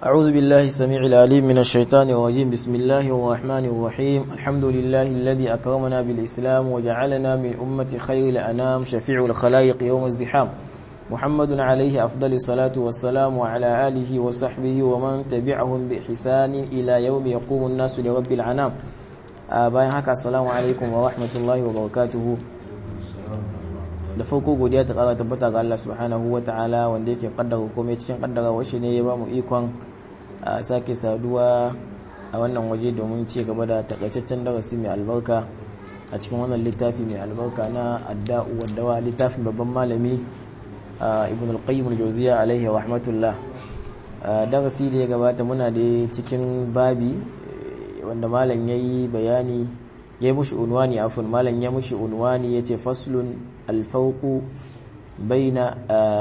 أعوذ بالله السميع العليم من الشيطان الرجيم بسم الله الرحمن الرحيم الحمد لله الذي أكرمنا بالإسلام وجعلنا من أمة خير الأنام شفيع الخلائق يوم الزحام محمد عليه أفضل الصلاة والسلام وعلى آله وصحبه ومن تبعهم بإحسان إلى يوم يقوم الناس لرب العنام bayan haka assalamu alaikum wa rahmatullahi wa barakatuhu da farko godiya ta kara tabbata ga Allah subhanahu wa ta'ala wanda yake kaddara komai cikin kaddara washe ne ya bamu ikon sake saduwa a wannan waje domin ci gaba da takaitaccen darasi mai albarka a cikin wannan littafi mai albarka na adda'u waddawa littafin babban malami ibn al-qayyim al-jawziya alaihi rahmatullah darasi da ya gabata muna da cikin babi wanda malam ya yi bayani ya yi mushi unwani afun malam ya mushi unwani ya ce faslun alfauku bai na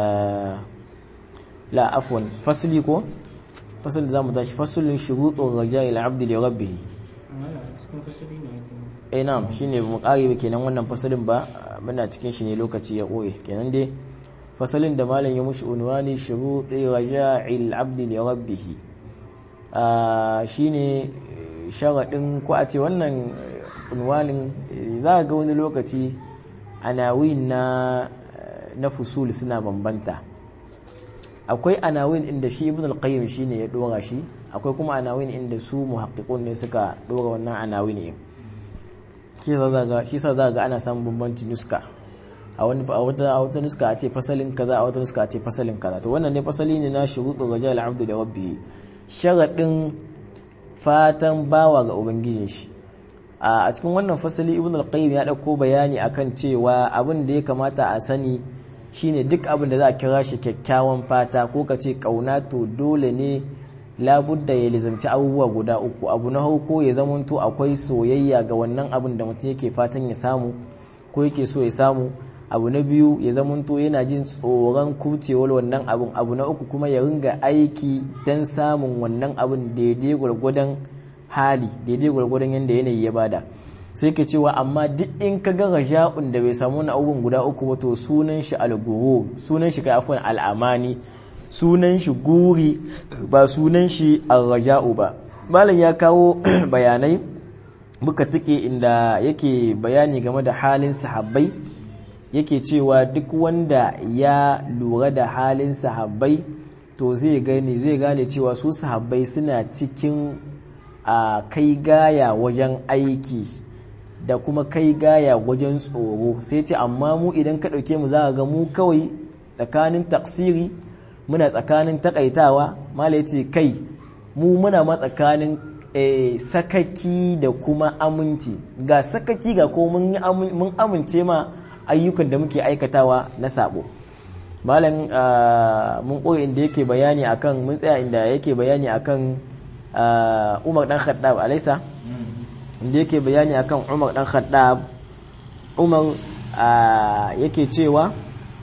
la afun fasli ko fasli da za mu tashi faslun shuruɗin raja ila abdi da rabbihi eh na'am shine mu kare ba kenan wannan fasalin ba muna cikin shi ne lokaci ya koye kenan dai fasalin da malam ya mushi unwani shuruɗin raja ila abdi da rabbihi shine sharaɗin ko a ce wannan unwanin za ga wani lokaci anawin na na fusul suna bambanta akwai anawin inda shi ibn al-qayyim shine ya dora shi akwai kuma anawin inda su muhaqqiqun ne suka dora wannan anawin ne shi sa za ga shi sa za ga ana samun bambanci nuska a wani a wata a wata nuska a ce fasalin kaza a wata nuska a ce fasalin kaza to wannan ne fasali ne na shuruɗu rajal abdu da rabbihi sharaɗin fatan bawa ga ubangijin shi a cikin wannan fasali ibn al-qayyim ya dauko bayani akan cewa abin da ya kamata a sani shine duk abin da za a kira shi kyakkyawan fata ko ka ce kauna to dole ne labudda ya lizamci abubuwa guda uku abu na farko ya zamanto akwai soyayya ga wannan abin da mutum yake fatan ya samu ko yake so ya samu abu na biyu ya zamanto yana jin tsoron kucewar wannan abin abu na uku kuma ya ringa aiki don samun wannan abin daidai gwargwadon hali daidai gwargwadon yadda yanayi ya bada sai ke cewa amma duk in ka ga raja'un da bai samu wani abubuwan guda uku ba to sunan shi alguru sunan shi kai afwan al'amani sunan shi guri ba sunan shi arraja'u ba malam ya kawo bayanai muka tike inda yake bayani game da halin sahabbai yake cewa duk wanda ya lura da halin sahabbai to zai gane zai gane cewa su sahabbai suna cikin a kai gaya wajen aiki da kuma kai gaya wajen tsoro sai ce amma mu idan ka ɗauke mu za ga mu kawai tsakanin taksiri muna tsakanin takaitawa mala ya ce kai mu muna ma tsakanin sakaki da kuma aminci ga sakaki ga ko mun amince ma ayyukan da muke aikatawa na sabo malam mun koyi inda yake bayani akan mun tsaya inda yake bayani akan Umar dan Khattab alaisa inda yake bayani akan Umar dan Khattab Umar yake cewa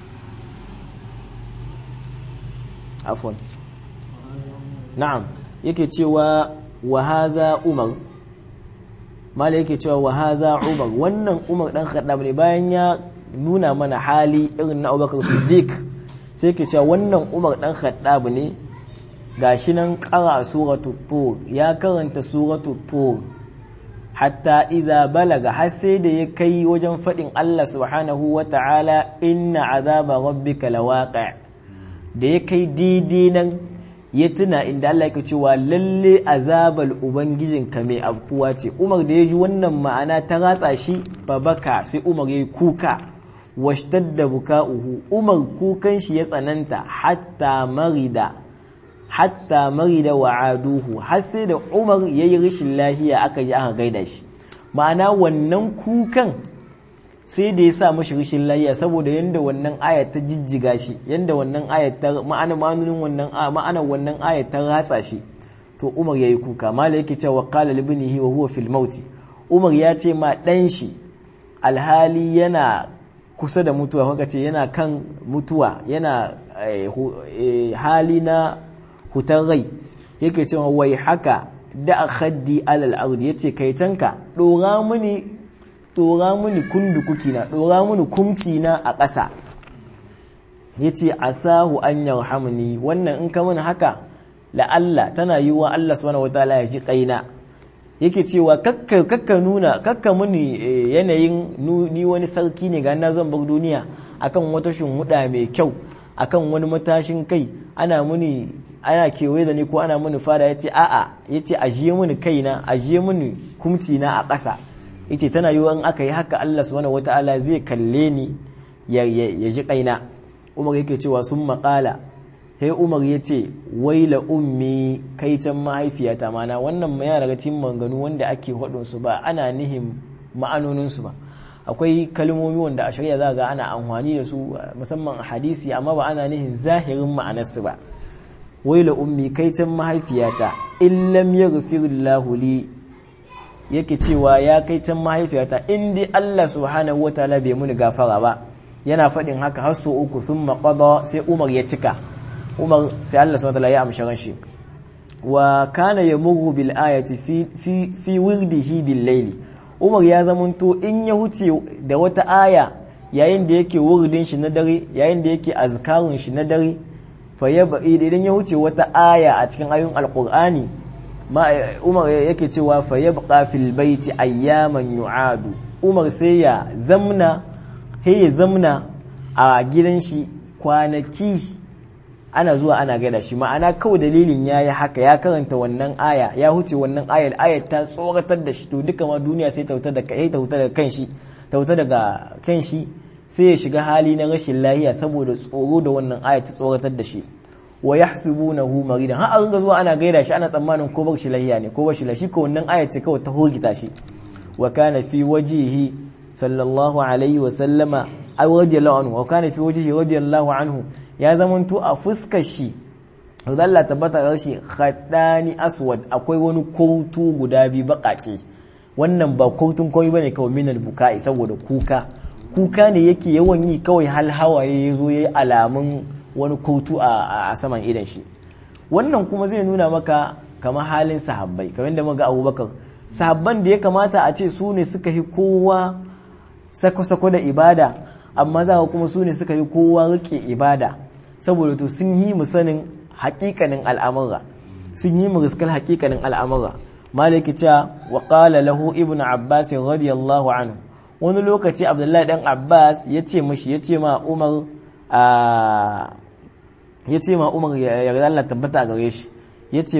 afwan na'am yake cewa wa haza Umar mala yake cewa wa haza Umar wannan Umar dan Khattab ne bayan ya nuna mana hali irin na Abubakar Siddiq sai ke cewa wannan Umar dan Khattab ne gashi nan qara suratu tur ya karanta suratu tur hatta idza balaga har sai da ya kai wajen fadin Allah subhanahu wata'ala inna azaba rabbika lawaqi da ya kai daidai nan ya tuna inda Allah yake cewa lalle azabal ubangijinka mai abkuwa ce Umar da ya ji wannan ma'ana ta ratsa shi babaka sai Umar ya yi kuka washtadda buka'uhu Umar kukan shi ya tsananta hatta marida hatta marida wa aduhu har sai da Umar ya yi rashin lahiya aka ji aka gaida shi ma'ana wannan kukan sai da ya sa mashi rashin lahiya saboda yanda wannan aya ta jijjiga shi yanda wannan aya ta ma'ana ma'anonin wannan ma'ana wannan aya ta ratsa shi to Umar yayi kuka mala yake cewa qala libnihi wa huwa fil maut Umar ya ce ma dan shi alhali yana kusa da mutuwa kuka ce yana kan mutuwa yana hali na hutar rai yake cewa wai haka da khaddi alal ardi yace kai tanka dora mini dora mini kundukuki na dora mini kumci na a ƙasa yace asahu an yarhamni wannan in ka mana haka la'alla tana yiwa Allah subhanahu wataala ya ji kaina yake cewa kakka kakka nuna kakka muni yanayin ni wani sarki ne ga na zan bar duniya akan wata shimhuda mai kyau akan wani matashin kai ana muni ana kewaye da ni ko ana muni fada yace a'a yace ajiye muni kaina ajiye muni kumci na a ƙasa yace tana yiwa in aka yi haka Allah subhanahu wataala zai kalle ni ya ji kaina Umar yake cewa sun maƙala sai umar ya ce waila ummi kaitan mahaifiyata mana wannan yana daga cikin manganu wanda ake su ba ana nihin ma'anoninsu ba akwai kalmomi wanda a shari'a za ga ana amfani da su musamman a hadisi amma ba ana nihin zahirin ma'anarsu ba waila ummi kaitan mahaifiyata in lam yaghfir lahu li yake cewa ya kaitan mahaifiyata in dai Allah subhanahu wataala bai muni gafara ba yana faɗin haka har sau uku sun maƙwada sai umar ya cika umar sai Allah subhanahu wataala ya amshi ranshi wa kana yamurru bil ayati fi fi fi wirdihi bil layli umar ya zamanto in ya huce da wata aya yayin da yake wurdin shi na dare yayin da yake azkarun shi na dare fa idan ya huce wata aya a cikin ayoyin alqur'ani ma umar yake cewa fa yabqa fil baiti ayyaman yu'adu umar sai ya zamna he ya zamna a gidan shi kwanaki ana zuwa ana gada shi ma'ana kawai dalilin ya yi haka ya karanta wannan aya ya huce wannan ayar ayar ta tsoratar da shi to duka ma duniya sai tauta daga kai tauta daga kan shi tauta daga kan shi sai ya shiga hali na rashin lahiya saboda tsoro da wannan ayar ta tsoratar da shi wa yahsubunahu maridan har a ringa zuwa ana gaida shi ana tsammanin ko bar shi lahiya ne ko bar shi lahiya ko wannan ayar ce kawai ta hogita shi wa kana fi wajihi sallallahu alaihi wa sallama ay radiyallahu anhu wa kana fi wajhihi radiyallahu anhu ya zamanto a fuskar shi da Allah tabbata ga shi khaddani aswad akwai wani kautu guda biyu bakake wannan ba kautun kawai bane kawai minal bukai saboda kuka kuka ne yake yawan yi kawai hal hawaye yazo yayi alamun wani kautu a saman idan shi wannan kuma zai nuna maka kamar halin sahabbai kamar da muga Abubakar sahabban da ya kamata a ce su ne suka yi kowa sako-sako da ibada amma za kuma su ne suka yi kowa rike ibada saboda to sun yi mu sanin hakikanin al'amura sun yi mu riskar hakikanin al'amura maliki cewa wa qala lahu ibnu abbas radiyallahu anhu wani lokaci abdullahi dan abbas ya ce mishi ya ce ma umar ya ce ma umar ya yarda Allah tabbata gare shi ya ce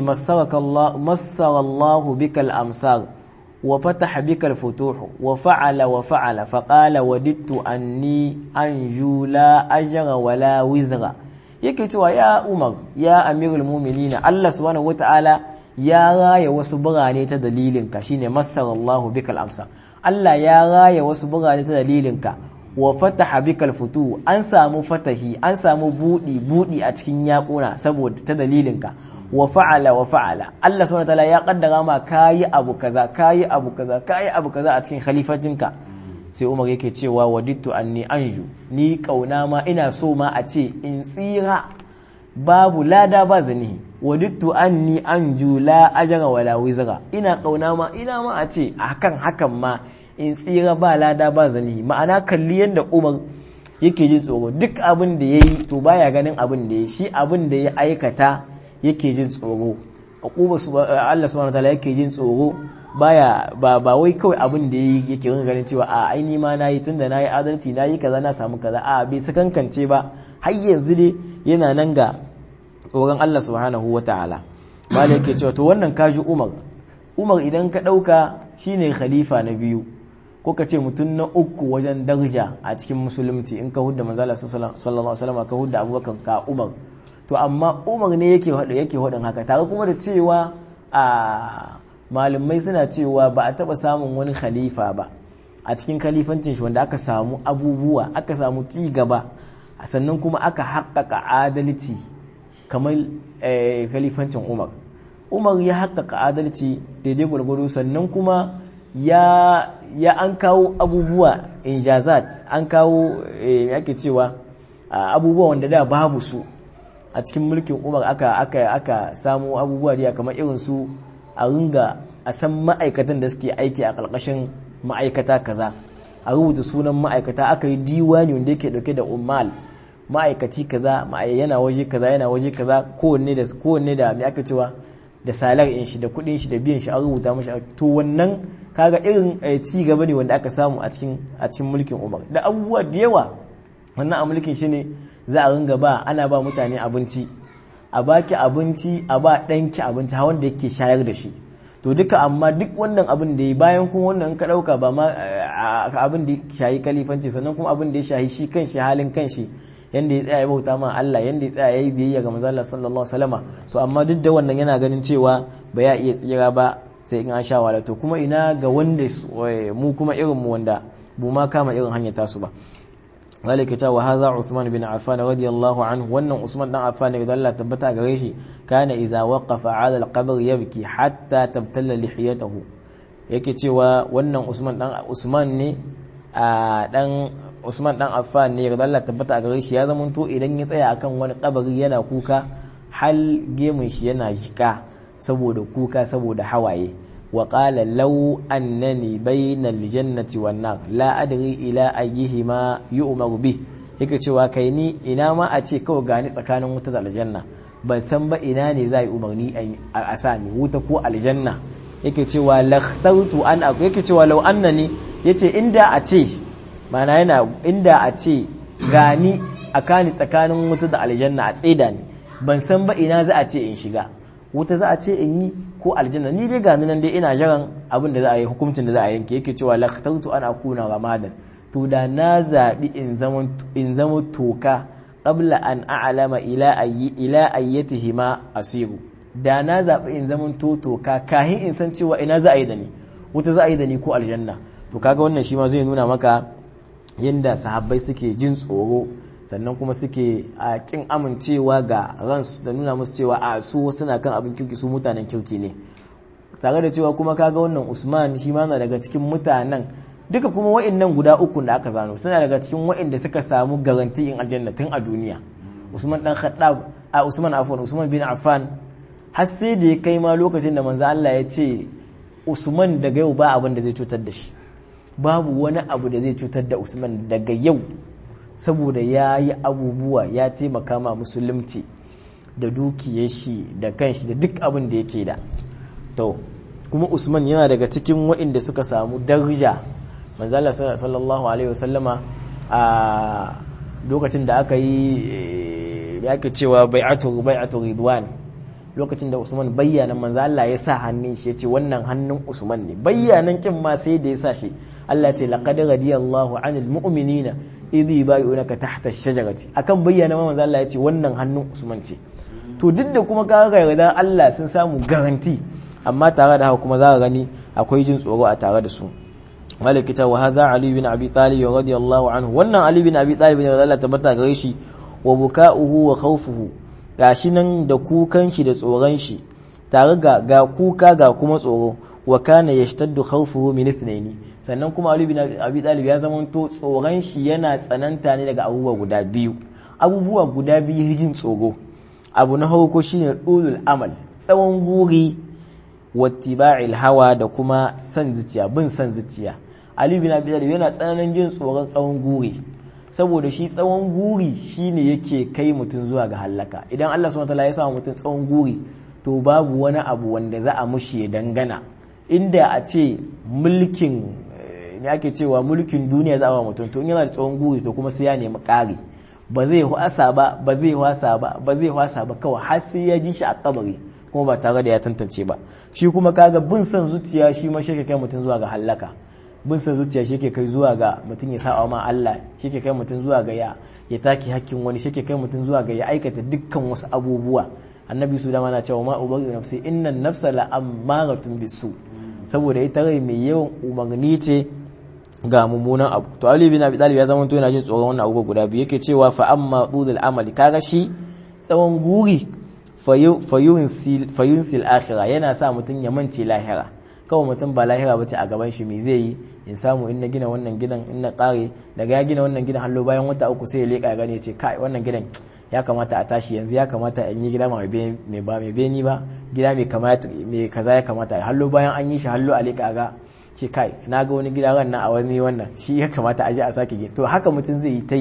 masarallahu bikal amsar وفتح بك الفتوح وفعل وفعل فقال وددت أني أنجو لا أجر ولا وزر yake cewa ya umar ya amirul muminina Allah subhanahu wataala ya raya wasu birane ta dalilinka shine masarallahu bikal amsa Allah ya raya wasu birane ta dalilinka wa fataha bikal futu an samu fatahi an samu budi budi a cikin yakuna saboda ta dalilinka wa fa'ala wa fa'ala Allah subhanahu wataala ya kaddara ma kayi abu kaza kayi abu kaza kayi abu kaza a cikin khalifatinka sai Umar yake cewa wadittu anni anju ni kauna ma ina so ma a ce in tsira babu lada ba zanihi wadittu anni anju la ajra wala wizra ina kauna ma ina ma a ce hakan hakan ma in tsira ba lada ba zanihi ma'ana kalli yadda Umar yake jin tsoro duk abin da yayi to baya ganin abin da yayi shi abin da ya aikata yake jin tsoro aquba Allah subhanahu wataala yake jin tsoro baya ba ba wai kawai abin da yake rin ganin cewa a aini ma nayi tunda nayi adalci nayi kaza na samu kaza a bai sakankance ba har yanzu dai yana nan ga tsoron Allah subhanahu wataala mala yake cewa to wannan kaji Umar Umar idan ka dauka shine khalifa na biyu ko ka ce mutum na uku wajen darja a cikin musulunci in ka hudda manzala sallallahu alaihi wasallam ka hudda Abubakar ka Umar to amma umar ne yake haɗu yake haɗin haka tare kuma da cewa a malamai suna cewa ba a taɓa samun wani khalifa ba a cikin khalifancin shi wanda aka samu abubuwa aka samu ci gaba sannan kuma aka haƙƙaƙa adalci kamar khalifancin umar umar ya haƙƙaƙa adalci daidai gwargwado sannan kuma ya ya an kawo abubuwa injazat an kawo yake cewa abubuwa wanda da babu su a cikin mulkin umar aka aka aka samu abubuwa da kamar irin su a ringa a san ma'aikatan da suke aiki a ƙarƙashin ma'aikata kaza a rubuta sunan ma'aikata aka yi diwani wanda yake dauke da ummal ma'aikaci kaza yana waje kaza yana waje kaza kowanne da kowanne da me aka cewa da salar in shi da kudin shi da biyan shi an rubuta mashi to wannan kaga irin ci gaba ne wanda aka samu a cikin a cikin mulkin Umar da abubuwa da yawa wannan a mulkin shi ne za a ringa ba ana ba mutane abinci a baki abinci a ba ɗanki abinci ha wanda yake shayar da shi to duka amma duk wannan abin da ya bayan kuma wannan ka ɗauka ba ma abin da ya shahi kalifanci sannan kuma abin da ya shahi shi kanshi halin kanshi yanda ya tsaya ya bauta ma Allah yanda ya tsaya ya yi biyayya ga manzo Allah sallallahu alaihi wasallama to amma duk da wannan yana ganin cewa ba ya iya tsira ba sai in an sha wala to kuma ina ga wanda mu kuma irin mu wanda bu ma kama irin hanyar tasu ba ذلك تا وهذا عثمان بن عفان رضي الله عنه وان عثمان بن عفان رضي الله تبتا gare shi kana idza waqafa ala al-qabr yabki hatta tabtalla lihiyatahu yake cewa wannan Usman dan Usman ne a dan Usman dan Affan ne radi Allah tabbata gare shi ya zamanto idan ya tsaya akan wani kabari yana kuka hal gemun shi yana jika saboda kuka saboda hawaye وقال لو أنني بين الجنة والنار لا أدري إلى أيهما يؤمر به yake cewa kai ni ina ma a ce kawai gani tsakanin wuta da aljanna ban san ba ina ne za yi umarni a sami wuta ko aljanna yake cewa lakhtartu an aku yake cewa law annani yace inda a ce mana yana inda a ce gani a kani tsakanin wuta da aljanna a tseda ni ban san ba ina za a ce in shiga wuta za a ce in yi ko aljanna ni dai gani nan dai ina jiran abin da za a yi hukuncin da za a yanke yake cewa lakhtartu an akuna ramadan to da na zabi in zama in zama toka qabla an a'lama ila ayyi ila ayyatihi ma asiru da na zabi in zama to toka kahin in san cewa ina za a yi da ni wuta za a yi da ni ko aljanna to kaga wannan shi ma zai nuna maka yanda sahabbai suke jin tsoro sannan kuma suke a kin amincewa ga ransu da nuna musu cewa a su suna kan abin kirki su mutanen kirki ne tare da cewa kuma kaga wannan usman shi ma na daga cikin mutanen duka kuma wa'annan guda uku da aka zano suna daga cikin wa'anda suka samu garanti in aljanna tun a duniya usman dan khattab a usman afwan usman bin affan har sai da ya kai ma lokacin da manzo Allah ya ce usman daga yau ba abin da zai cutar da shi babu wani abu da zai cutar da usman daga yau saboda ya yi abubuwa ya taimaka ma musulunci da dukiyar shi da kanshi da duk abin da yake da to kuma usman yana daga cikin waɗanda suka samu darja manzala sallallahu alaihi wasallama a lokacin da aka yi ya ake cewa bai'atu bai'atu ridwan lokacin da usman bayyana manzo Allah ya sa hannun shi yace wannan hannun usman ne bayyanan kin ma sai da ya sa shi Allah ce laqad radiyallahu anil mu'minina idh yubayyi'unaka tahta ash-shajarati akan bayyana ma manzo Allah yace wannan hannun usman ce to duk da kuma ka ga yarda Allah sun samu garanti amma tare da haka kuma za ka gani akwai jin tsoro a tare da su malikita wa hadha ali bin abi talib radiyallahu anhu wannan ali bin abi talib ne Allah tabbata gare shi wa buka'uhu wa khawfuhu gashi nan da kukan shi da tsoron shi tare ga ga kuka ga kuma tsoro wa kana yashtaddu khawfuhu min ithnaini sannan kuma Ali bin Abi Talib ya zama to tsoron shi yana tsananta ne daga abubuwa guda biyu abubuwa guda biyu hijin tsoro abu na farko shine ulul amal tsawon guri wattiba'il hawa da kuma san zuciya bin san zuciya Ali bin Abi Talib yana tsananin jin tsoron tsawon guri saboda shi tsawon guri shine yake kai mutum zuwa ga hallaka idan Allah subhanahu wataala ya sa mutum tsawon guri to babu wani abu wanda za a mushi ya dangana inda a ce mulkin ne ake cewa mulkin duniya za a mutum to in yana da tsawon guri to kuma sai ya nemi ƙari ba zai wasa ba ba zai wasa ba ba zai wasa ba kawai har sai ya ji shi a kabari kuma ba tare da ya tantance ba shi kuma kaga bin son zuciya shi ma shi kai mutum zuwa ga hallaka bin san zuciya shi ke kai zuwa ga mutum ya sa'a ma Allah shi ke kai mutum zuwa ga ya ya take hakkin wani shi ke kai mutum zuwa ga ya aikata dukkan wasu abubuwa annabi su dama na cewa ma ubari nafsi innan nafsa la ammaratun bisu saboda ita rai mai yawan umarni ce ga mummunan abu to Ali bin Abi Talib ya zama to yana jin tsoron wannan abubuwa guda biyu yake cewa fa amma tudul amali kaga shi tsawon guri fayunsil akhira yana sa mutum ya mance lahira kawai mutum ba lahira bace a gaban shi me zai yi in samu in na gina wannan gidan in na kare daga ya gina wannan gidan hallo bayan wata uku sai ya leka gane ya ce kai wannan gidan ya kamata a tashi yanzu ya kamata in yi gida mai ba mai beni ba gida mai kamata mai kaza ya kamata hallo bayan an yi shi hallo a leka ga ce kai na ga wani gida ran nan a wani wannan shi ya kamata a je a sake gina to haka mutum zai yi ta yi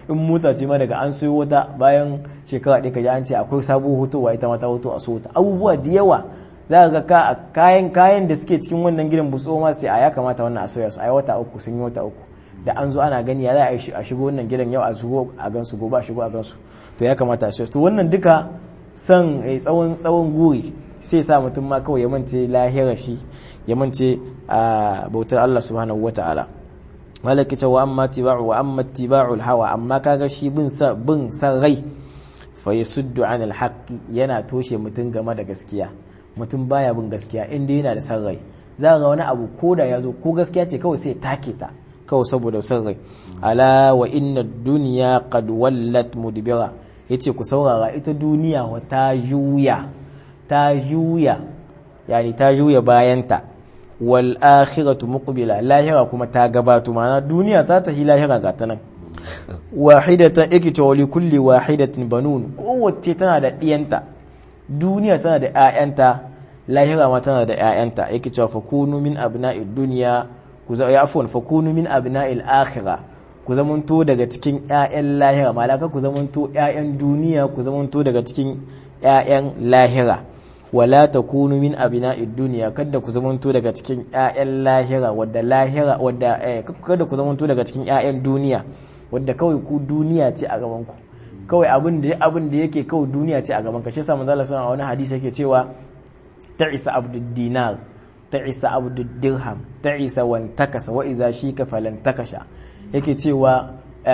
in mota ce ma daga an sayo wata bayan shekara ɗaya kaji an ce akwai sabuwar hotowa ita ma ta hoto a so ta abubuwa da yawa za ka ga kayan kayan da suke cikin wannan gidan bu ma sai a ya kamata wannan a sauya su a yi wata uku sun yi wata uku da an zo ana gani ya za a shigo wannan gidan yau a shigo a gansu gobe a shigo a gansu to ya kamata a sauya to wannan duka son tsawon tsawon guri sai sa mutum ma kawai ya mance lahira shi ya mance a bautar Allah subhanahu wataala malaki ta wa amma tiba'u wa amma tiba'ul hawa amma kaga shi bin sa bin san rai fa yasuddu anil haqqi yana toshe mutum game da gaskiya mutum baya bin gaskiya inda yana da san rai za ga wani abu ko da ya zo ko gaskiya ce kawai sai take ta kawai saboda san rai ala wa inna dunya qad wallat mudbira yace ku saurara ita duniya wa ta juya ta juya yani ta juya bayanta wal akhiratu muqbila lahira kuma ta gabato ma'ana duniya ta tafi lahira ga ta nan wahidatan ikita wa kulli wahidatin banun kowace tana da diyanta duniya tana da ƴaƴanta lahira ma tana da ƴaƴanta yake cewa fakunu min abna'id dunya ku za afwan fakunu min abna'il akhirah ku zamanto daga cikin ƴaƴan lahira malaka ku zamanto ƴaƴan duniya ku zamanto daga cikin ƴaƴan lahira wala takunu min abna'id dunya kada ku zamanto daga cikin ƴaƴan lahira wadda lahira wadda eh, kada ku zamanto daga cikin ƴaƴan duniya wadda kawai ku duniya ce a gaban ku kawai abin da abin da yake kawai duniya ce a gaban ka shi yasa manzo Allah sallallahu alaihi wani hadisi yake cewa ta'isa abdud dinar ta'isa abdud dirham ta'isa wan takasa wa iza shika falan takasha yake cewa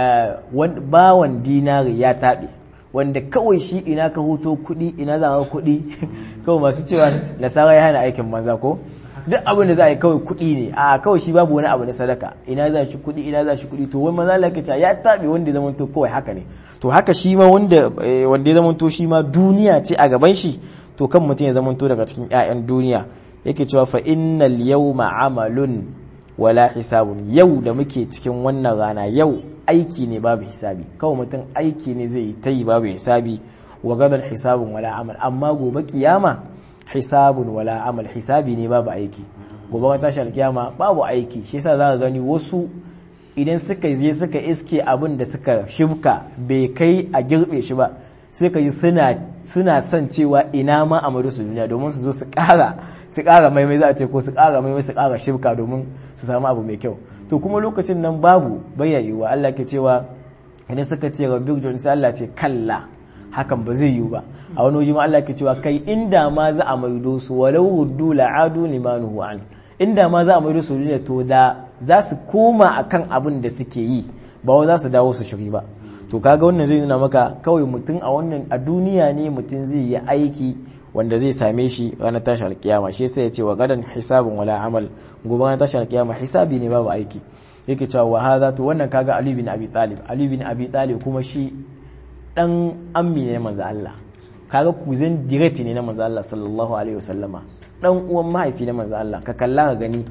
bawan dinari ya taɓe wanda kawai shi ina ka hoto kuɗi ina za ka kuɗi kawai masu cewa nasara ya hana aikin banza ko duk abin da za a yi kawai kuɗi ne a kawai shi babu wani abu na sadaka ina za shi kuɗi ina za shi kuɗi to wani maza lakaca ya taɓe wanda ya zamanto kawai haka ne to haka shi ma wanda wanda ya zamanto shi ma duniya ce a gaban shi to kan mutum ya zamanto daga cikin 'ya'yan duniya yake cewa fa innal yawma amalun wala hisabun yau da muke cikin wannan rana yau aiki ne babu hisabi kawai mutum aiki ne zai yi ta yi babu hisabi wa gadan hisabun wala amal amma gobe kiyama hisabun wala amal hisabi ne babu aiki gobe ka tashi alkiyama babu aiki shi yasa zaka gani wasu idan suka je suka iske abin da suka shibka bai kai a girbe shi ba sai ka ji suna suna son cewa ina ma a su duniya domin su zo su kara su kara maimai za a ce ko su kara maimai su kara shibka domin su samu abu mai kyau to kuma lokacin nan babu bayyayewa Allah ke cewa idan suka ce rabbi jon sai Allah ce kalla hakan ba zai yiwu ba a wani waje ma Allah ke cewa kai inda ma za a maido su walau ruddu la'adu limanuhu an inda ma za a maido su duniya to da za su koma akan abin da suke yi ba wa za su dawo su shiri ba to kaga wannan zai nuna maka kawai mutum a wannan a duniya ne mutum zai yi aiki wanda zai same shi ranar tashi alkiyama shi sai ya ce wa gadan hisabun wala amal gobe ranar tashi alkiyama hisabi ne babu aiki yake cewa wa hadha to wannan kaga Ali bin Abi Talib Ali bin Abi Talib kuma shi dan ammi ne manzo Allah kaga kuzin direct ne na manzo Allah sallallahu alaihi wasallama dan uwan mahaifi na manzo Allah ka kalla ka gani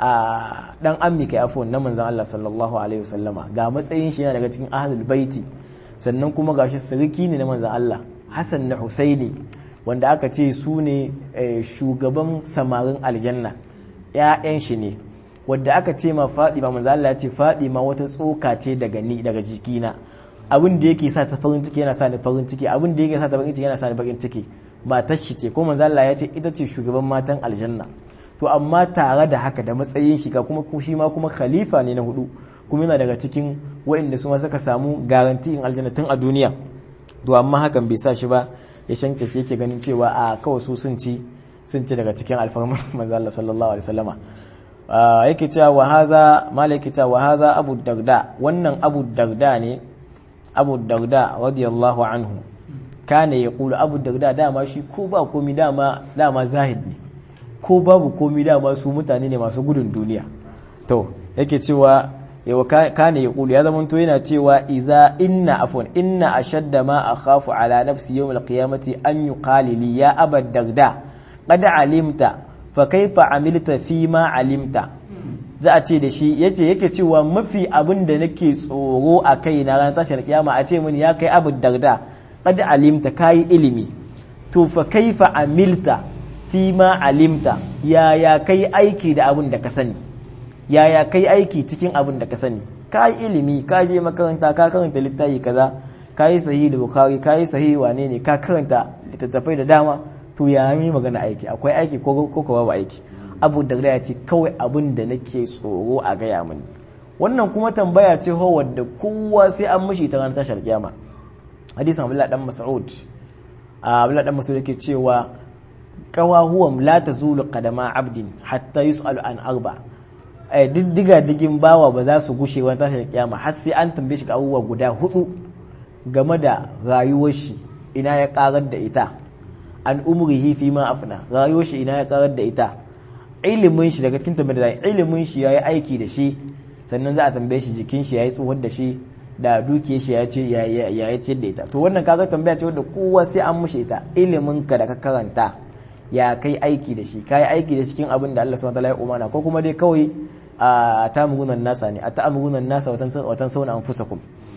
a dan ammi kai afon na manzon Allah sallallahu alaihi wasallama ga matsayin shi yana daga cikin ahlul baiti sannan kuma gashi sarki ne na manzon Allah Hassan da Husaini wanda aka ce su ne shugaban samarin aljanna ƴaƴan shi ne wanda aka ce ma Fadima manzon Allah ya ce Fadima wata tsoka ce daga ni daga jikina abin da yake sa ta farin ciki yana sa ni farin ciki abin da yake sa ta farin ciki yana sa ni farin ciki matar shi ce ko manzon Allah ya ce ita ce shugaban matan aljanna to amma tare da haka da matsayin shiga kuma shi ma kuma khalifa ne na hudu kuma yana daga cikin waɗanda su ma suka samu garanti in aljanna tun a duniya to amma hakan bai sa shi ba ya shanke yake ganin cewa a kawai su sun ci sun ci daga cikin alfarmar manzo Allah sallallahu alaihi wasallama yake cewa wa haza mala yake cewa wa haza abu darda wannan abu darda ne abu darda radiyallahu anhu kana yaqulu abu darda dama shi ko ba komi dama dama zahid ne ko babu komi dama su mutane ne masu gudun duniya to yake cewa yawa kane ya kulu ya zamanto yana cewa iza inna afwan inna ashadda ma akhafu ala nafsi yawm alqiyamati an yuqali li ya abad darda qad alimta fa kaifa amilta fi ma alimta za a ce da shi yace yake cewa mafi abin da nake tsoro a kai na ranar tashar kiyama a ce mini ya kai abu darda qad alimta kayi ilimi to fa kaifa amilta fi ma alimta yaya kai aiki da abin da ka sani yaya kai aiki cikin abin da ka sani ka yi ilimi ka je makaranta ka karanta littafi kaza ka yi sahihi da bukhari ka yi sahihi wane ne ka karanta littattafai da dama to ya yi magana aiki akwai aiki ko ko babu aiki abu da ya ce kawai abin da nake tsoro a gaya mini wannan kuma tambaya ce ho wadda kowa sai an mishi ta ranar tashar kiyama hadisin abdullahi dan mas'ud abdullahi dan mas'ud yake cewa qawahuwam la tazulu qadama abdin hatta yus'alu an arba diddiga digin bawa ba za su gushe wani tashar kiyama har sai an tambaye shi abubuwa guda hudu game da rayuwar shi ina ya karar da ita an umrihi fi ma afna rayuwar shi ina ya karar da ita ilimin shi daga cikin tambayar da ilimin shi yayi aiki da shi sannan za a tambaye shi jikin shi yayi tsohon da shi da dukiyar shi ya ce ya ya ce da ita to wannan kaga tambaya ce wanda kowa sai an mushe ita ilimin ka da ka karanta ya kai aiki da shi kai aiki da cikin abin da Allah subhanahu wa ta'ala ya umana ko kuma dai kawai a ta'amurunan nasa ne a ta'amurunan nasa watan sauna anfusakum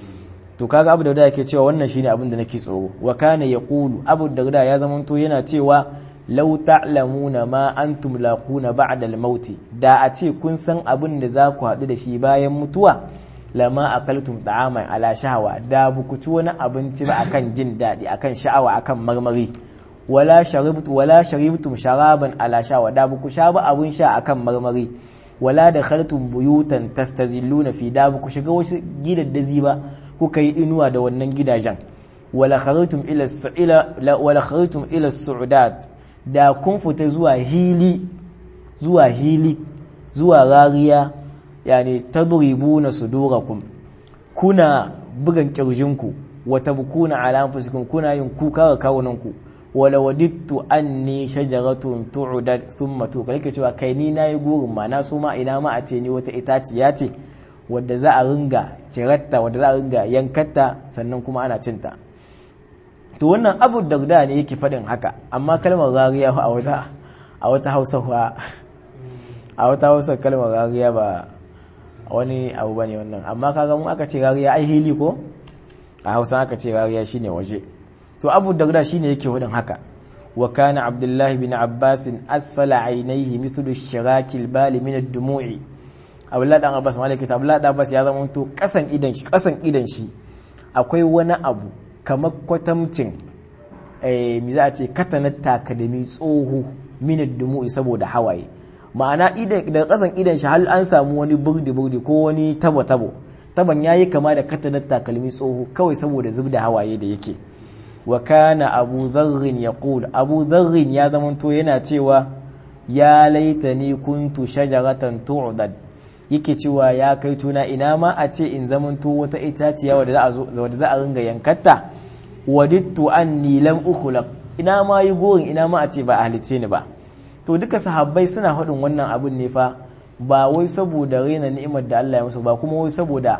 to kaga abu da yake cewa wannan shine abin da nake tsoro wa kana yaqulu abu da ya zamanto yana cewa law ta'lamuna ma antum laquna ba'da al-maut da a ce kun san abin da za ku haɗu da shi bayan mutuwa lama akaltum ta'aman ala shahawa da buku ci wani abinci ba akan jin daɗi akan sha'awa akan marmari wala sharibtu wala sharibtum sharaban ala shahawa da buku sha ba abun sha akan marmari wala da khartum buyutan tastazilluna fi da buku shiga wasu gidaddazi ba kuka yi inuwa da wannan gidajen wala khartum ila ila wala khartum ila su'udat da kun fita zuwa hili zuwa hili zuwa rariya yani tadribuna sudurakum kuna bugan kirjinku wa tabkuna ala anfusikum kuna yin kuka ga kawunanku wala wadittu anni shajaratun tu'dad thumma tu kake cewa kai ni nayi gurin ma na so ma ina ma a ce ni wata itaciya ce wadda za a ringa ciratta wadda za a ringa yankatta sannan kuma ana cinta to wannan abu darda ne yake faɗin haka amma kalmar rariya a wata a wata hausa a wata hausa kalmar rariya ba wani abu bane wannan amma kaga mun aka ce rariya ai hili ko a hausa aka ce rariya shine waje to abu darda shine yake faɗin haka wa kana abdullahi bin abbas asfala ainihi mithlu shiraki albali min ad-dumu'i abdullahi dan abbas malaka ta abdullahi dan abbas ya zama to kasan idan shi kasan idan shi akwai wani abu kamar kwatamcin eh mi za a ce katanar takadami tsoho min ad-dumu'i saboda hawaye ma'ana idan da kasan idan shi hal an samu wani burdi burdi ko wani tabo tabo taban yayi kama da katanar takalmi tsoho kawai saboda zubda hawaye da yake wa kana abu dharrin yaqul abu dharrin ya zamanto yana cewa ya laitani kuntu shajaratan tu'dad yake cewa ya kai tuna ina ma a ce in zamanto wata itaciya wadda za a zo wadda za a ringa yankatta wadittu anni lam ukhlaq ina ma yi gorin ina ma a ce ba a halice ni ba to duka sahabbai suna faɗin wannan abin ne fa ba wai saboda raina ni'imar da Allah ya musu ba kuma wai saboda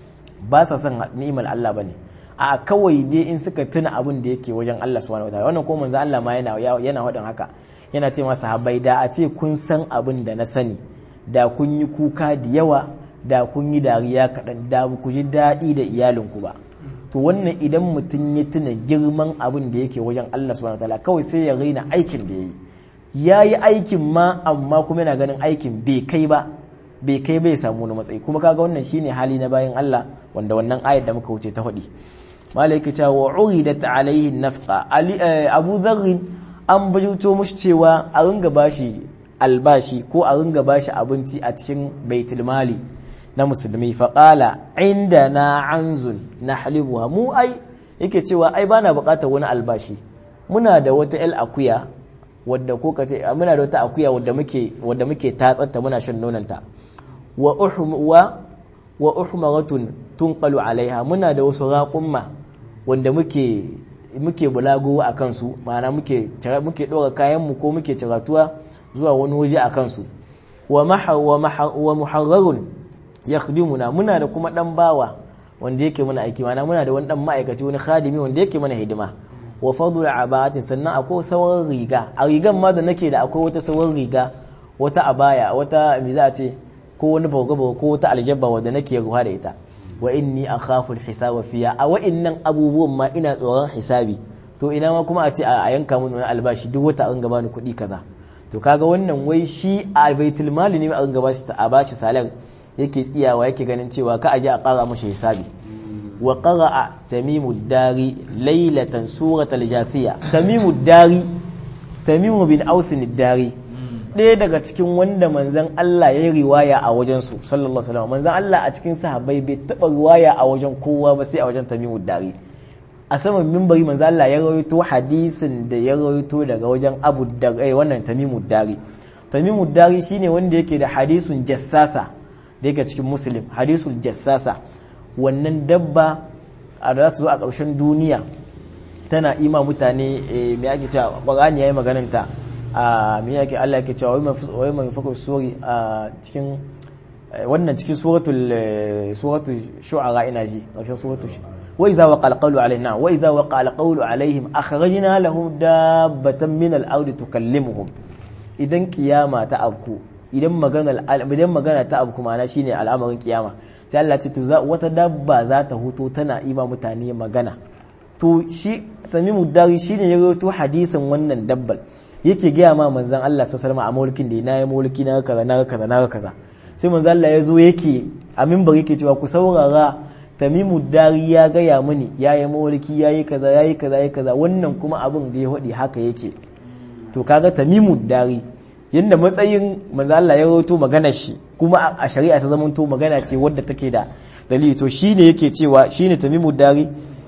ba sa son ni'imar Allah bane a kawai dai in suka tuna abin da yake wajen Allah subhanahu wataala wannan ko manzo Allah ma yana yana faɗin haka yana ce masa sahabbai da a ce kun san abin da na sani da kun yi kuka da yawa da kun yi dariya kaɗan da ku ji daɗi da iyalinku ba to wannan idan mutum ya tuna girman abin da yake wajen Allah subhanahu wataala kawai sai ya raina aikin da ya yi ya yi aikin ma amma kuma yana ganin aikin bai kai ba bai kai bai samu wani matsayi kuma kaga wannan shine hali na bayan Allah wanda wannan ayat da muka wuce ta faɗi malaika ta wa uridat alaihi nafqa ali abu dharr an bajuto mushi cewa a ringa bashi albashi ko a ringa bashi abinci a cikin baitul mali na musulmi fa qala indana anzun nahlibuha mu ai yake cewa ai bana bukatar wani albashi muna da wata el akuya wadda ko kace muna da wata akuya wadda muke wadda muke tatsatta muna shan nonanta wa uhwa wa uhmaratun tunqalu alaiha muna da wasu raqumma wanda muke muke bulago a kansu ma'ana muke muke dora kayan mu ko muke ciratuwa zuwa wani waje a kansu wa maha wa maha wa muharrarun yakhdimuna muna da kuma dan bawa wanda yake mana aiki ma'ana muna da wani dan ma'aikaci wani khadimi wanda yake mana hidima wa fadul abatin sannan akwai sauran riga a rigan ma da nake da akwai wata sauran riga wata abaya wata me za a ce ko wani bauga ko wata aljabba wadda nake ruwa da ita wa inni akhafu alhisaba fiya a wa'innan abubuwan ma ina tsoron hisabi to ina ma kuma a ce a yanka mun wani albashi duk wata an gaba ni kuɗi kaza to kaga wannan wai shi a baitul mali ne an gaba shi a bashi salan yake tsiyawa yake ganin cewa ka aje a ƙara mashi hisabi wa qara'a tamimu dari laylatan suratul jasiya tamimu dari tamimu bin ausin dari ɗaya daga cikin wanda manzan Allah ya yi riwaya a wajen su sallallahu alaihi wasallam manzan Allah a cikin sahabbai bai taɓa riwaya a wajen kowa ba sai a wajen tamimu dari a saman mimbari manzan Allah ya rawaito hadisin da ya rawaito daga wajen abu da wannan tamimu dari tamimu dari shine wanda yake da hadisun jassasa da yake cikin muslim hadisul jassasa wannan dabba a da za ta zo a ƙarshen duniya tana ima mutane mai ake cewa ƙwarani ya yi magananta a mai ake Allah yake cewa wai mai fakar sori a cikin wannan cikin suratul shu'ara ina ji ƙarshen suratul wa iza waqa alqawlu alaihim wa iza waqa alqawlu alaihim akhrajna lahum dabbatan min al-ardi tukallimuhum idan kiyama ta afku idan magana idan magana ta afku ma'ana shine al'amarin kiyama sai Allah ce to wata dabba za ta huto tana ima mutane magana to shi tamimu dari shine ya rawaito hadisin wannan dabbal yake gaya ma manzon Allah sallallahu alaihi wasallam a mulkin da na yi mulki na kaza na kaza na kaza sai manzon Allah ya zo yake a minbar yake cewa ku saurara tamimu dari ya gaya mini ya yi mulki ya yi kaza ya yi kaza ya yi kaza wannan kuma abin da ya hadi haka yake to kaga tamimu dari yadda matsayin manzo Allah ya rawaito maganar shi kuma a shari'a ta zamanto magana ce wadda take da dalili to shine yake cewa shine tamimu dari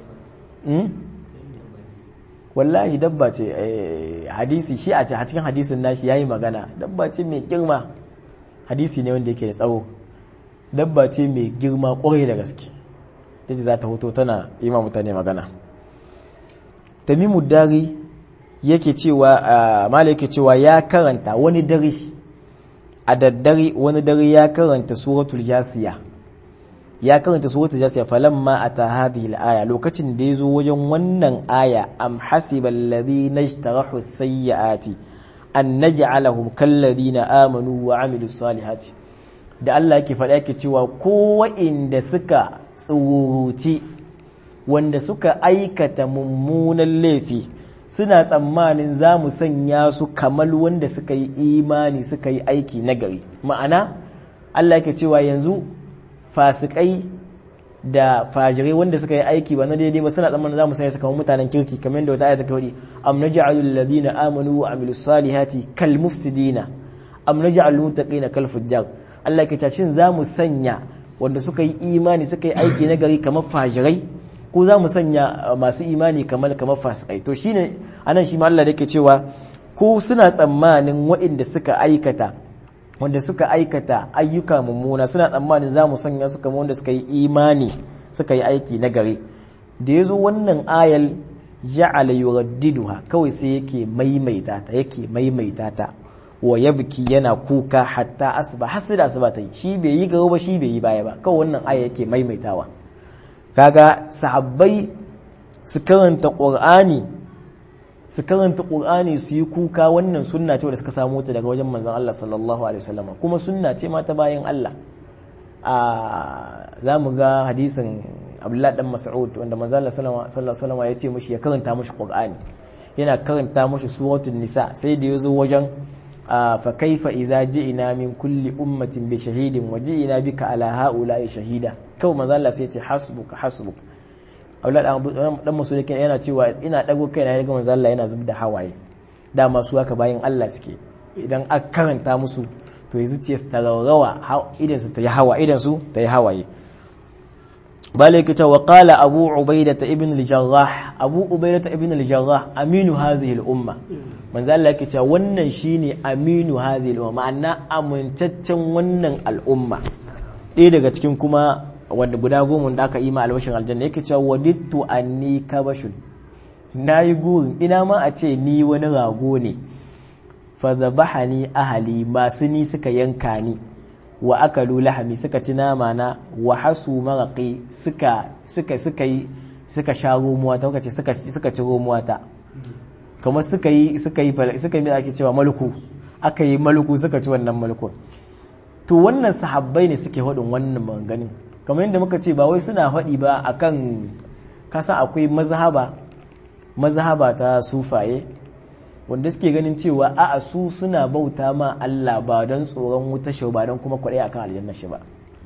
wallahi dabba ce hadisi shi a cikin hadisin nashi yayi magana dabba ce mai girma hadisi ne wanda yake da tsawo dabba ce mai girma kwarai da gaske tace za ta hoto tana yi ma mutane magana tamimu dari yake cewa mala yake cewa ya karanta wani dare a daddare wani dare ya karanta suratul jasiya ya karanta suratul jasiya falamma ata hadhihi al-aya lokacin da yazo wajen wannan aya am hasiba alladhina ishtarahu sayyiati an naj'alahum kalladhina amanu wa amilus salihati da Allah yake faɗa yake cewa ko wa'inda suka tsuruci wanda suka aikata mummunan laifi suna tsammanin za mu sanya su kamar wanda suka yi imani suka yi aiki nagari ma'ana Allah yake cewa yanzu fasikai da fajirai wanda suka yi aiki ba na daidai ba suna tsammanin za mu sanya su kamar mutanen kirki kamar yadda wata ayata kawai am naj'alu alladhina amanu wa amilus salihati kal mufsidina am naj'alu muttaqina kal fujjar Allah yake cewa shin za mu sanya wanda suka yi imani suka yi aiki nagari kamar fajirai ko za mu sanya masu imani kamar kamar fasikai to shine anan shi ma Allah yake cewa ko suna tsammanin waɗanda suka aikata wanda suka aikata ayyuka mummuna suna tsammanin za mu sanya su kamar wanda suka yi imani suka yi aiki na gari da ya zo wannan ayal ja'ala yuraddiduha kawai sai yake maimaita ta yake maimaita ta wa yabki yana kuka hatta asuba har sai da asuba ta yi shi bai yi gaba ba shi bai yi baya ba kawai wannan aya yake maimaitawa kaga sahabbai su karanta qur'ani su karanta qur'ani su yi kuka wannan sunna ce da suka samu ta daga wajen manzon Allah sallallahu alaihi wasallam kuma sunna ce ma ta bayan Allah a zamu ga hadisin Abdullah dan Mas'ud wanda manzon Allah sallallahu alaihi wasallam ya ce mishi ya karanta mishi qur'ani yana karanta mishi suratul nisa sai da yazo wajen fa kaifa idza ji'na min kulli ummatin bi shahidin wa ji'na bika ala ha'ula'i shahida kawai manzon Allah sai ya ce hasbuka hasbuka aulad dan masu yake yana cewa ina dago kaina ya ga manzo Allah yana zub da hawaye da masu haka bayan Allah suke idan aka karanta musu to yanzu ce ta rawa idan su ta yi hawa idan su ta yi hawaye bale yake cewa qala abu ubaidah ibn al-jarrah abu ubaidah ibn al-jarrah aminu hadhihi al-umma manzo Allah yake cewa wannan shine aminu hadhihi al-umma ma'ana amintaccen wannan al'umma ɗaya daga cikin kuma wanda guda goma da aka yi ma albashin aljanna yake cewa wadittu anni kabashun nayi gurin ina ma a ce ni wani rago ne fa zabahani ahali masu ni suka yanka ni wa akalu lahami suka ci nama na wa hasu maraqi suka suka suka yi suka sha romuwa ta kace suka suka ci romuwa ta kamar suka yi suka yi suka yi ake cewa malku aka yi malku suka ci wannan malkun to wannan sahabbai ne suke hudun wannan maganganun kamar yadda muka ce ba wai suna faɗi ba akan kasa akwai mazhaba mazhaba ta sufaye wanda suke ganin cewa a'a su suna bauta ma Allah ba don tsoron wuta shi ba don kuma kwaɗai akan aljanna shi ba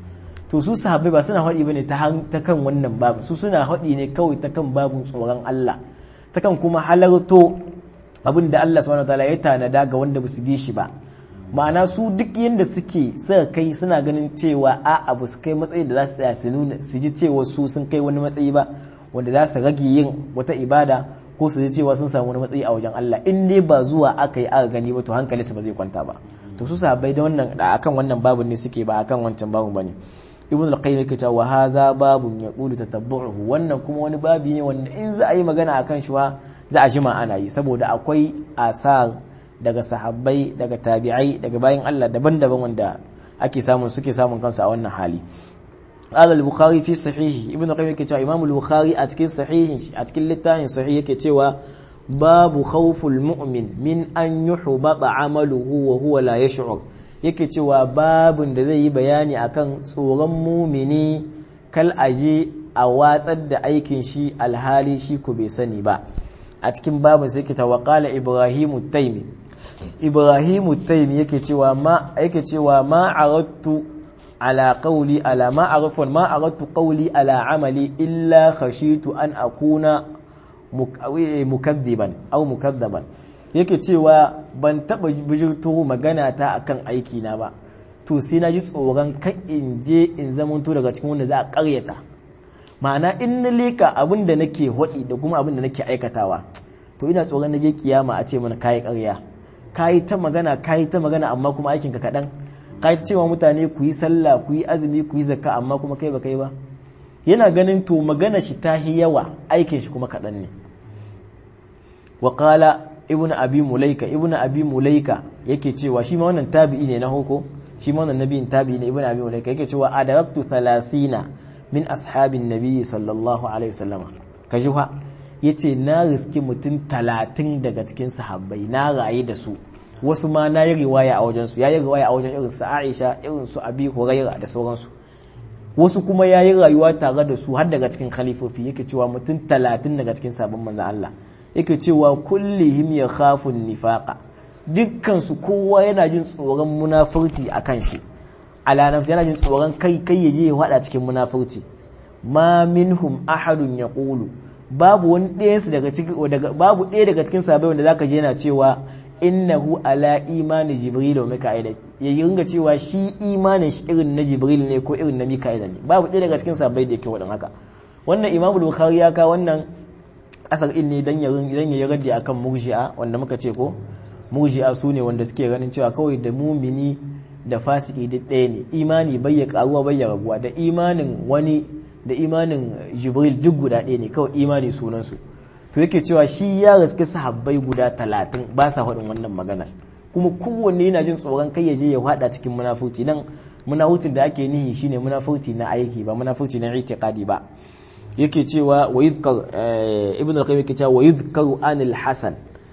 to su sahabbai ba suna haɗi bane ta ta kan wannan babu su suna haɗi ne kawai ta kan babun tsoron Allah ta kan kuma halarto abin da Allah subhanahu wataala ya tanada ga wanda ba su bi shi ba ma'ana su duk yadda suke suka kai suna ganin cewa a abu su kai matsayi da za su tsaya su nuna su ji cewa su sun kai wani matsayi ba wanda za su rage yin wata ibada ko su ji cewa sun samu wani matsayi a wajen Allah in dai ba zuwa aka yi aka gani ba to hankali su ba zai kwanta ba to su sahabbai da wannan da akan wannan babun ne suke ba akan wancan babun bane ibn al-qayyim yake cewa hadha babun yaqulu tatabbu'uhu wannan kuma wani babi ne wanda in za a yi magana akan shi wa za a jima ana yi saboda akwai asar daga sahabbai daga tabi'ai daga bayan Allah daban-daban wanda ake samun suke samun kansu a wannan hali قال البخاري في صحيحه ابن القيم yake cewa Imam al-Bukhari a cikin sahihin a cikin littafin sahih yake cewa babu khawful mu'min min an yuhbata amaluhu wa huwa la yash'ur yake cewa babun da zai yi bayani akan tsoron mumini kal aje a watsar da aikin shi alhali shi ko bai sani ba a cikin babun sai kita waqala ibrahimu taimi ibrahimu taimi yake cewa ma yake cewa ma aradtu ala qawli ala ma arafun ma aradtu qawli ala amali illa khashitu an akuna mukaddiban aw mukaddaban yake cewa ban taba bijirto magana ta akan aiki na ba to sai na ji tsoron kan in je in zamanto daga cikin wanda za a karyata ma'ana in na leka abin da nake hodi da kuma abin da nake aikatawa to ina tsoron na je kiyama a ce mana kayi karya kayi ta magana kayi ta magana amma kuma aikin ka kadan kayi ta cewa mutane ku yi sallah ku yi azumi ku yi zakka amma kuma kai ba kai ba yana ganin to magana shi ta yawa aikin shi kuma kadan ne wa qala ibnu abi mulaika ibnu abi mulaika yake cewa shi ma wannan tabi'i ne na hoko shi ma wannan nabiyin tabi'i ne ibnu abi mulaika yake cewa adabtu 30 min ashabin nabi sallallahu alaihi wasallama kaji fa yace na riski mutum 30 daga cikin sahabbai na raye da su wasu ma na yi riwaya a wajen su yayi riwaya a wajen irin su Aisha irin su Abi Hurairah da sauransu wasu kuma yayi rayuwa tare da su har daga cikin khalifofi yake cewa mutum 30 daga cikin sabon manzon Allah yake cewa kullihim ya khafun nifaqa dukkansu kowa yana jin tsoron munafurci a kan shi ala nafsi yana jin tsoron kai kai ya je ya hada cikin munafurci ma minhum ahadun yaqulu babu wani ɗaya daga cikin daga babu ɗaya daga cikin sahabbai wanda zaka je yana cewa innahu ala imani jibril wa mika'il ya ringa cewa shi imanin shi irin na jibril ne ko irin na mika'il ne babu ɗaya daga cikin sahabbai da yake wadan haka wannan imamul bukhari ya ka wannan asar in ne dan ya dan ya raddi akan murji'a wanda muka ce ko murji'a su ne wanda suke ganin cewa kawai da mumini da fasiki duk ɗaya ne imani bai ya karuwa bai ya raguwa da imanin wani da imanin jibril duk guda ɗaya ne kawai imani sunan su to yake cewa shi ya gaske sahabbai guda talatin ba sa faɗin wannan maganar kuma kowanne yana jin tsoron kai ya je ya faɗa cikin munafurci nan munafurcin da ake nihi shine munafurci na aiki ba munafurci na itiqadi ba yake cewa wa yuzkar ibn al-qayyim yake cewa wa yuzkaru anil hasan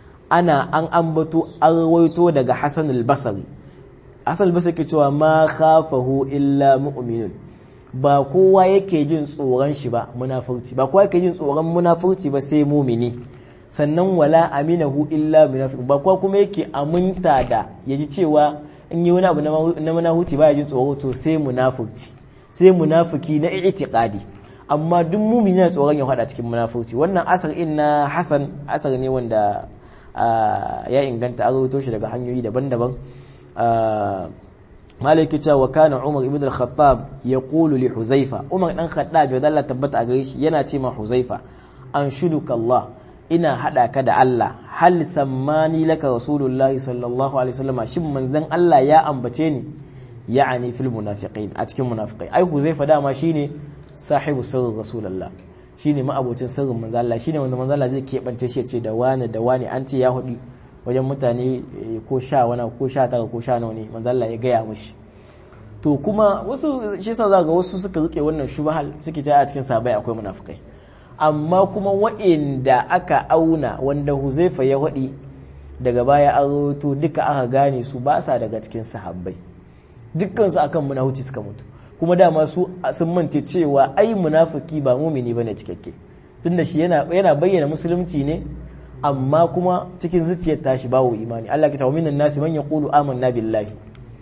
ana an ambato an rawaito daga hasan al-basri hasan al-basri yake cewa ma khafahu illa mu'minun ba kowa yake jin tsoron shi ba munafurci ba kowa yake jin tsoron munafurci ba sai mumini sannan wala aminahu illa munafiq ba kowa kuma yake aminta da yaji cewa in yi wani abu na munafurci ba ya jin tsoro to sai munafurci sai munafiki na i'tiqadi amma duk mumini na tsoron ya hada cikin munafurci wannan asar in na hasan asar ne wanda ya inganta a rawaito shi daga hanyoyi daban-daban malaki cewa wa kana umar ibn al-khattab ya qulu li huzaifa umar dan khattab ya dalla tabbata a gare shi yana ce ma huzaifa an shuduka Allah ina hada ka da Allah hal sammani laka rasulullahi sallallahu alaihi wasallam shin manzon Allah ya ambace ni ya'ani fil munafiqin a cikin munafiqai ai huzaifa dama shine sahibu sirrin rasulullah shine ma'abocin sirrin manzo Allah shine wanda manzo Allah zai keɓance shi ce da wani da wani an ce ya hudu wajen mutane ko sha wani ko sha tara ko sha nawa ne manzo Allah ya gaya mishi to kuma wasu shi yasa za ga wasu suka rike wannan shubhal suke ta a cikin sabai akwai munafikai amma kuma wa'inda aka auna wanda Huzaifa ya hudi daga baya an rawaito duka aka gane su ba sa daga cikin sahabbai dukkan su akan munafici suka mutu kuma dama su sun mance cewa ai munafiki ba mumini bane cikakke tunda shi yana yana bayyana musulunci ne amma kuma cikin zuciyar tashi bawo imani Allah ya tawo minan nasi man yaqulu amanna billahi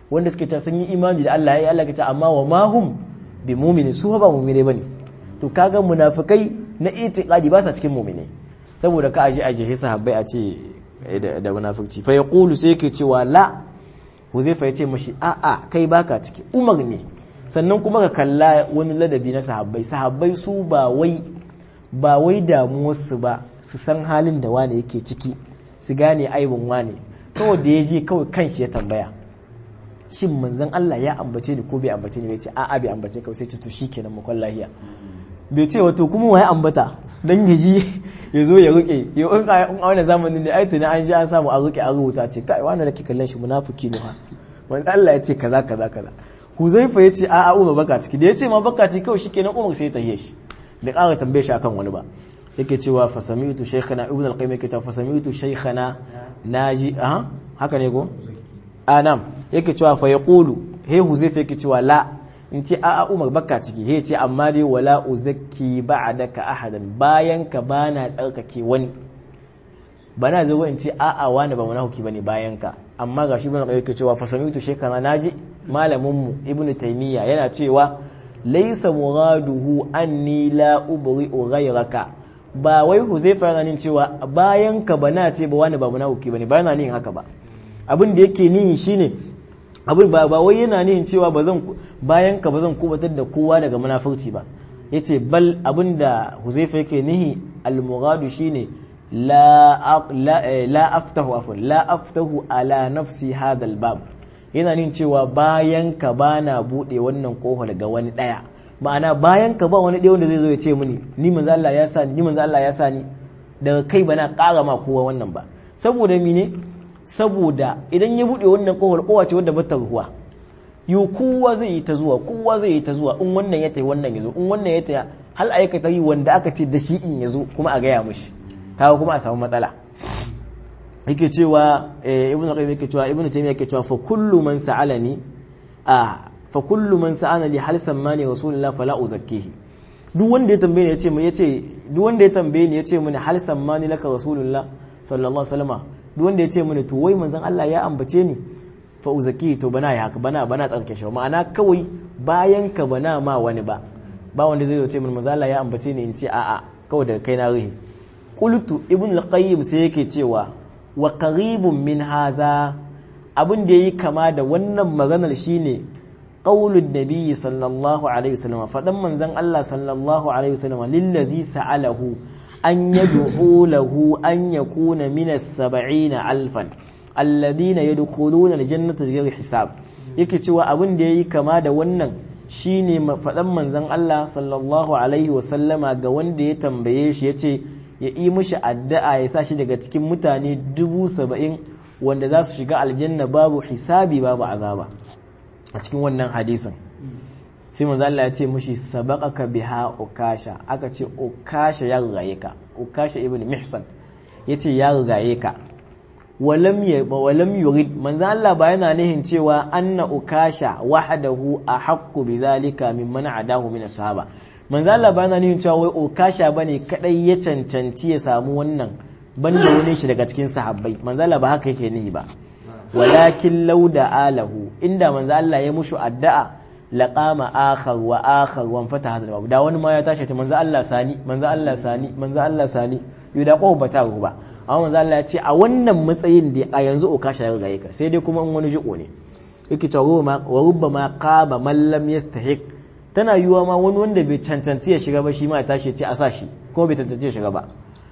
wanda suke ta sun yi imani da Allah ya Allah ta amma wa ma hum bi mu'mini su ba mu'mine bane to kaga munafikai na itiqadi ba sa cikin mu'mine saboda ka aje aje sahabbai a ce da munafurci fa yaqulu sai yake cewa la huzaifa yace mashi a a kai baka ciki umar ne sannan kuma ka kalla wani ladabi na sahabbai sahabbai su ba wai ba wai damuwarsu ba su san halin da wane yake ciki su gane aibin wane kawai da ya je kawai kanshi ya tambaya shin manzon Allah ya ambace ni ko bai ambace ni bai ce a'a bai ambace ka sai to shikenan mu kwan lahiya bai ce wato kuma waye ambata dan ya ji ya zo ya rike ya in a wannan zamanin ne ai tuni an ji an samu a rike a rubuta ce kai wannan da ke kallon shi munafiki ne ha manzo Allah ya ce kaza kaza kaza Huzaifa ya ce a'a Umar baka ciki da ya ce ma baka ciki kawai shikenan Umar sai ya tahiye shi bai ƙara tambaye shi akan wani ba yake cewa fa sami'tu shaykhana ibn al-qayyim yake cewa fa sami'tu shaykhana naji aha haka ne ko anam yake cewa fa yaqulu he huzaifa yake cewa la in ce a'a umar baka ciki he ce amma dai wala uzakki ba'daka ahadan bayan ka bana tsarkake wani bana zo in ce a'a wani ba munafiki bane bayan ka amma gashi ibn al-qayyim yake cewa fa sami'tu shaykhana naji malamin mu ibn taymiya yana cewa laysa muraduhu anni la ubri'u ghayraka ba wai huzaifa yana nin cewa bayan ka bana ce ba wani ba munafiki bane ba yana nin haka ba abin da yake nihi shine abin ba ba wai yana nihin cewa ba zan bayan ka ba zan kubatar da kowa daga munafurci ba yace bal abin da huzaifa yake nihi al-muradu shine la la aftahu afwan la aftahu ala nafsi hadha al-bab yana nihin cewa bayan ka bana bude wannan kofar ga wani daya ma'ana bayan ka ba wani ɗaya wanda zai zo ya ce mini ni manzo Allah ya sani ni manzo Allah ya sani daga kai bana ƙara ma kowa wannan ba saboda mine saboda idan ya buɗe wannan kofar kowa ce wanda bata ruwa yo kowa zai yi ta zuwa kowa zai yi ta zuwa in wannan ya tayi wannan ya zo in wannan ya tayi hal aikata yi wanda aka ce da shi in ya zo kuma a gaya mishi kawo kuma a samu matsala yake cewa ibnu qayyim yake cewa ibnu taymiya yake cewa fa kullu man sa'alani a fa kullu man sa'ana li hal sammani rasulullah fala uzakkihi duk wanda ya tambaye ni yace mu yace duk wanda ya tambaye ni yace mini hal sammani laka rasulullah sallallahu alaihi wasallam duk wanda yace mini to wai manzon Allah ya ambace ni fa uzakkihi to bana ya haka bana bana tsarke shi ma'ana kawai bayan ka bana ma wani ba ba wanda zai ce mini manzon Allah ya ambace ni in ce a'a kawai daga kai na ruhi qultu ibn al-qayyim sai yake cewa wa qaribun min haza abin da yayi kama da wannan maganar shine qaulun nabiyyi sallallahu alaihi wasallam fadan manzon Allah sallallahu alaihi wasallam lillazi sa'alahu an yad'u lahu an yakuna min as-sab'in alfan alladhina yadkhuluna al-jannata bighayri hisab yake cewa abin da yayi kama da wannan shine fadan manzon Allah sallallahu alaihi wasallama ga wanda ya tambaye shi yace ya yi mishi addu'a ya sa shi daga cikin mutane dubu saba'in wanda za su shiga aljanna babu hisabi babu azaba a cikin wannan hadisin sai manzo Allah ya ce mushi sabaqaka biha ukasha aka ce ukasha ya rigaye ka ukasha ibn mihsan yace ya rigaye ka walam ya walam yurid manzo Allah ba yana nihin cewa anna ukasha wahdahu ahaqqu bizalika mimman adahu min ashaba manzo Allah ba yana nihin cewa wai ukasha bane kadai ya cancanci ya samu wannan banda wani shi daga cikin sahabbai manzo Allah ba haka yake nihi ba walakin lauda alahu inda manzo Allah ya mushu addu'a laqama akhar wa akhar wa fataha hadal babu da wani ma ya tashi ta manzo Allah sani manzo Allah sani manzo Allah sani yuda ko bata ba amma manzo Allah ya ce a wannan matsayin da a yanzu o kasha ga ka sai dai kuma in wani jiko ne yake cewa ma wa rubbama qaba man lam yastahiq tana yiwa ma wani wanda bai cancanci ya shiga ba shi ma ya tashi ya ce a sa shi ko bai cancanci ya shiga ba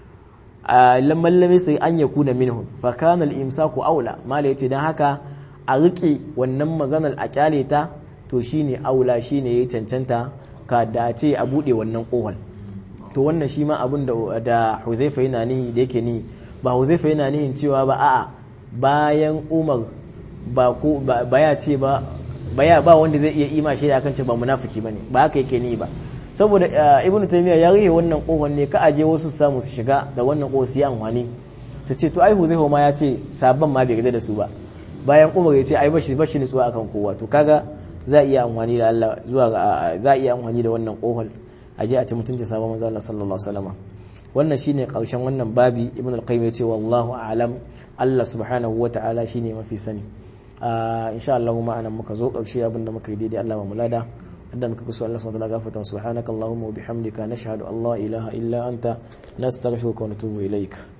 lamman lam sai an ya kuna minhum fa kana al-imsaku aula mala yace dan haka a rike wannan maganar a kyale ta to shine aula shine yayi cancanta ka da ce a bude wannan kohol to wannan shi ma abin da da Huzaifa yana ni da yake ni ba Huzaifa yana nihin cewa ba a'a bayan Umar ba ko ba ya ce ba baya ba wanda zai iya ima shi da akan ce ba munafiki bane ba haka yake ni ba saboda ibnu taymiya ya rihe wannan kohon ne ka aje wasu samu su shiga da wannan kohon su yi amfani su ce to ai huzaifa ma ya ce sabon ma bai da su ba bayan umar ya ce ai bashi bashi nutsuwa akan kowa to kaga za a iya amfani da Allah zuwa za a iya amfani da wannan kohon aje a ci mutunci sabon manzo Allah sallallahu alaihi wasallam wannan shine karshen wannan babi ibnu al-qayyim ya ce wallahu a'lam Allah subhanahu wa ta'ala shine mafi sani insha Allah ma anan muka zo ƙarshe abinda muka yi daidai Allah ba mu lada wanda muka kusa Allah subhanahu wa ta'ala gafarta subhanakallahumma wa bihamdika nashhadu an la ilaha illa anta nastaghfiruka wa natubu ilaik